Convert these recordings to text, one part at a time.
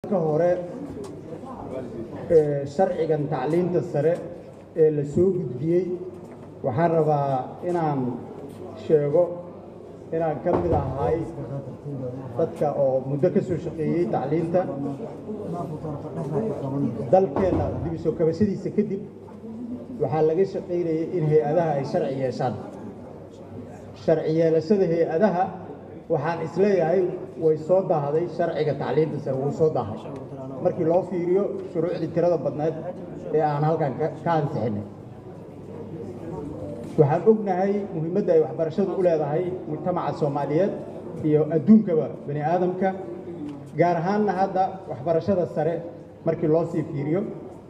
ka hore sharcigan tacliinta sare ee la soo gudbiyey waxaan rabaa inaan sheego inaan ka mid ahay dadka oo muddo ka soo shaqeeyey tacliinta dalkeenna dib u soo kabashadiisa kadib waxaa laga shaqaynayay in hay-adaha ay sharci yeeshaan sharci yeelashada hay-adaha waxaan isleeyahay way soo daahday sharciga tacliinta sare wuu soo daahay markii loo fiiriyo shuruucdii tirada badneed ee aan halkan ka ansixinay waxaan ognahay muhiimadda ay waxbarashadu u leedahay mujtamaca soomaaliyeed iyo adduunkaba bani aadamka gaar ahaanna hadda waxbarashada sare markii loo sii fiiriyo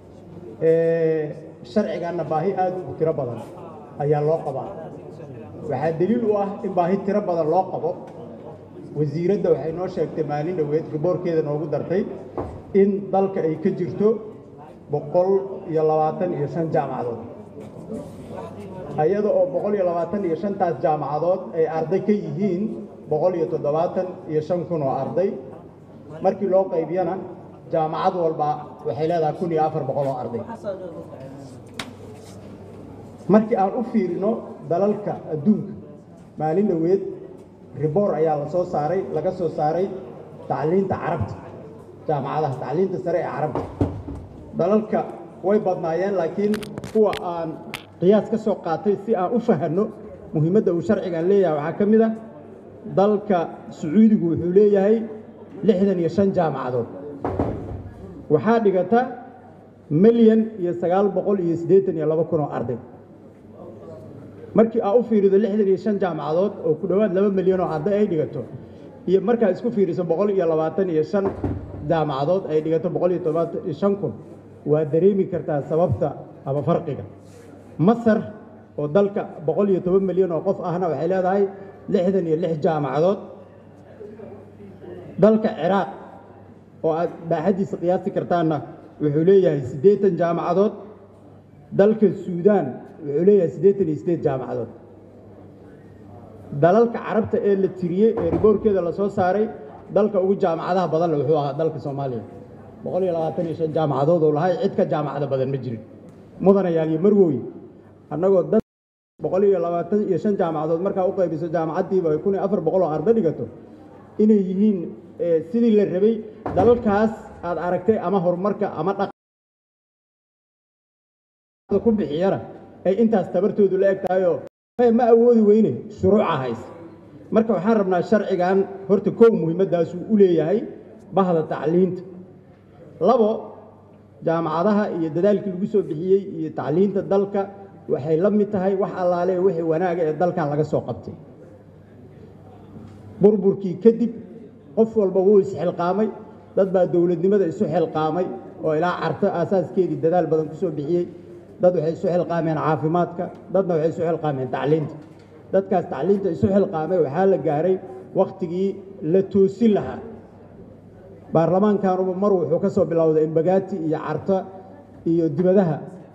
sharciganna baahi aad u tiro badan ayaa loo qabaa waxaa deliil u ah in baahi tiro badan loo qabo wasiiradda waxay noo sheegtay maalin dhoweed riboorkeeda noogu dartay in dalka ay ka jirto boqol iyo labaatan iyo shan jaamacadood iyada oo boqol iyo labaatan iyo shantaas jaamacadood ay arday ka yihiin boqol iyo toddobaatan iyo shan kun oo arday markii loo qaybiyana jaamacad walba waxay leedahay kun iyo afar boqol oo arday markii aan u fiirino dalalka adduunka maalin dhoweed riboor ayaa la soo saaray laga soo saaray tacliinta carabta jaamacadaha tacliinta sare ee carabta dalalka way badnaayeen laakiin kuwa aan qiyaas ka soo qaatay si aan u fahanno muhiimadda uu sharcigan leeyahay waxaa ka mid ah dalka sacuudigu wuxuu leeyahay lixdan iyo shan jaamacadood waxaa dhigata milyan iyo sagaal boqol iyo siddeetan iyo laba kun oo arday markii aa u fiirido lixdan iyo shan jaamacadood oo ku dhowaad laba milyan oo arday ay dhigato iyo markaa isku fiiriso boqol iyo labaatan iyo shan jaamacadood ay dhigato boqol iyo todobaatan iyo shan kun waa dareemi kartaa sababta ama farqiga masar oo dalka boqol iyo toban milyan oo qof ahna waxay leedahay lixdan iyo lix jaamacadood dalka ciraaq oo aad baaxaddiisa qiyaasi kartaanna wuxuu leeyahay siddeetan jaamacadood dalka suudaan wuxuu leeyahay siddeetan iyo siddeed jaamacadood dalalka carabta ee la tiriyey ee riboorkeeda la soo saaray dalka ugu jaamacadaha badanle wuxuu ahaa dalka soomaaliya boqol iyo labaatan iyo shan jaamacadood oo lahay cid ka jaamacada badan ma jirin mudanayaal iyo marwooy annagoo dad boqol iyo labaatan iyo shan jaamacadood markaa u qaybiso jaamacaddiiba ay kun iyo afar boqol oo arday dhigato inay yihiin sidii la rabay dalalkaas aad aragtay ama horumarka ama dhaq ku bixiyana ay intaas tabartoodu la eg tahayoo ma awoodi weyne shuruuca hays marka waxaan rabnaa sharcigan horta kow muhiimaddaasuu u leeyahay bahda tacliinta labo jaamacadaha iyo dadaalkii lagu soo bixiyey iyo tacliinta dalka waxay la mid tahay wax allaale wixii wanaaga ee dalkan laga soo qabtay burburkii kadib qof walba wuu isxilqaamay dad baa dowladnimada isu xilqaamay oo ilaa carto aasaaskeedii dadaal badan ku soo bixiyey dad waxay isu xilqaameen caafimaadka dadna waxay isu xilqaameen tacliinta dadkaas tacliinta isu xilqaamay waxaa la gaaray wakhtigii la toosin lahaa baarlamaankanuba mar wuxuu ka soo bilowday imbagaati iyo carto iyo dibadaha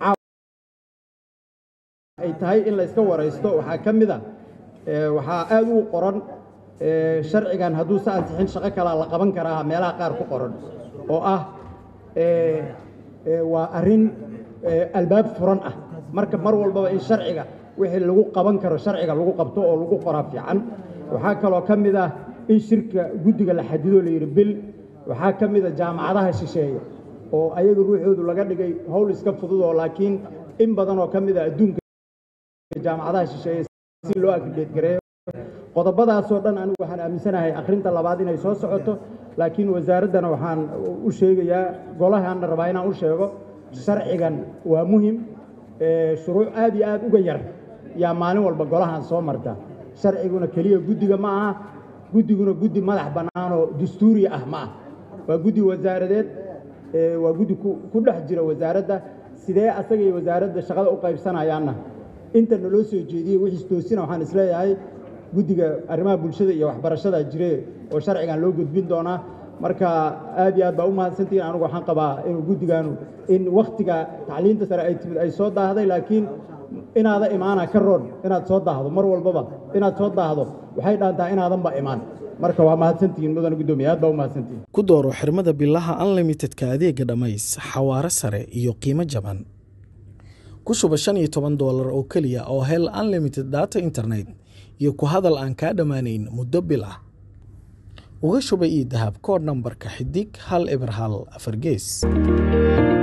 ay tahay in la iska waraysto waxaa ka mid a waxaa aad u qoran sharcigan hadduu sa ansixin shaqo kalaa la qaban karaa meelaha qaar ku qoran oo ah waa arrin albaab furan ah marka mar walbaba in sharciga wixii lagu qaban karo sharciga lagu qabto oo lagu qoraa fiican waxaa kaloo ka mid ah in shirka guddiga la xadido la yidhi bil waxaa ka mid a jaamacadaha shisheeye oo ayaga ruuxoodu laga dhigay howl iska fudud oo laakiin in badan oo ka mid a adduunka jaamacadaha shisheeye si loo akrideed gareeyo qodobadaasoo dhan anigu waxaan aaminsanahay akhrinta labaad inay soo socoto laakiin wasaaraddana waxaan u sheegayaa golahaana rabaa inaan u sheego sharcigan waa muhim shuruuc aad iyo aad uga yar yaa maalin walba golahan soo marta sharciguna keliya guddiga ma aha guddiguna guddi madax bannaanoo dastuuri ah ma ah waa guddi wasaaradeed waa guddi ku dhex jira wasaaradda sidee asaga iyo wasaaradda shaqada u qaybsanayaanna inta naloo soo jeediyey wixiis toosina waxaan isleeyahay guddiga arrimaha bulshada iyo waxbarashada jire oo sharcigan loo gudbin doonaa marka aad iyo aad baa u mahadsantihiin anigu waxaan qabaa inuu guddigaanu in wakhtiga tacliinta sare ay timid ay soo daahday laakiin inaada imaana ka roon inaad soo daahdo mar walbaba inaad soo daahdo waxay dhaantaa inaadanba imaan marka waa mahadsantihiin mudana guddoomiye aad baa u mahadsantihiin ku dooro xirmada bilaha unlimitedka adeega dhammays xawaare sare iyo qiimo jaban ku shuba shan iyo toban doolar oo keliya oo hel unlimited data internet iyo ku hadal aan kaa dhammaanayn muddo bil ah uga shuba ii dahab koodh nambarka xidig hal eber hal afar gees